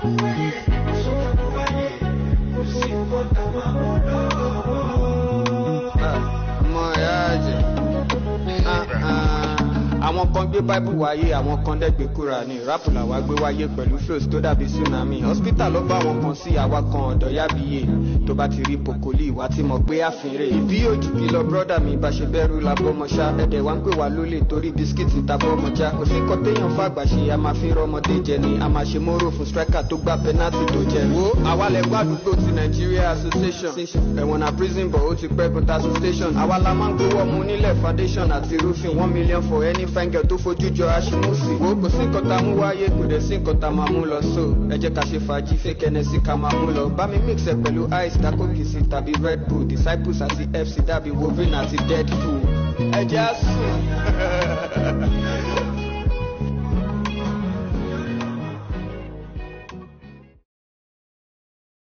ọmọ ìyá àjẹ́ àwọn kan gbé bible wáyé àwọn kan dẹ́gbẹ́ kúra ní rap làwa gbé wáyé pẹ̀lú flows tó dàbí tsunami hospital ló bá wọn kan sí àwa kan ọ̀dọ̀ yábíyé tó bá ti rí pokoli ìwà tí mo gbé àfihàn ìbí òjì kí lọ brọ́dà mi bá ṣe bẹ́rù la bọ́mọṣá ẹ̀dẹ̀ wá ń pè wá lólè torí bisikíìtì ta bọ́mọjá kò sí kọ́ téèyàn fàgbà ṣe a máa fi rọmọdé jẹ ni a máa ṣe móró fún striker tó gbá penalty tó jẹ. wo àwa lẹ gbọ́ àdúgbò ti nigeria association ẹ̀wọ̀n na prison bọ̀ ó ti pẹ́ kúta station àwa la máa ń gbowó ọmọ onílẹ̀ foundation àti roofing one million for any fine girl tó fojú jọ aṣímúsì. wo kò sí nǹkan tá a mú wáyé kò dẹ̀ sí nǹkan tá a máa mú lọ so ẹ jẹ́ ká ṣe fàájì fake ẹnẹsì ká máa mú lọ bá mi mix ẹ pẹ̀lú ice dákò kìsì tàbí red bull disciples àti fc dàbí wolverine àti deadpool ẹ jẹ́ àsùn.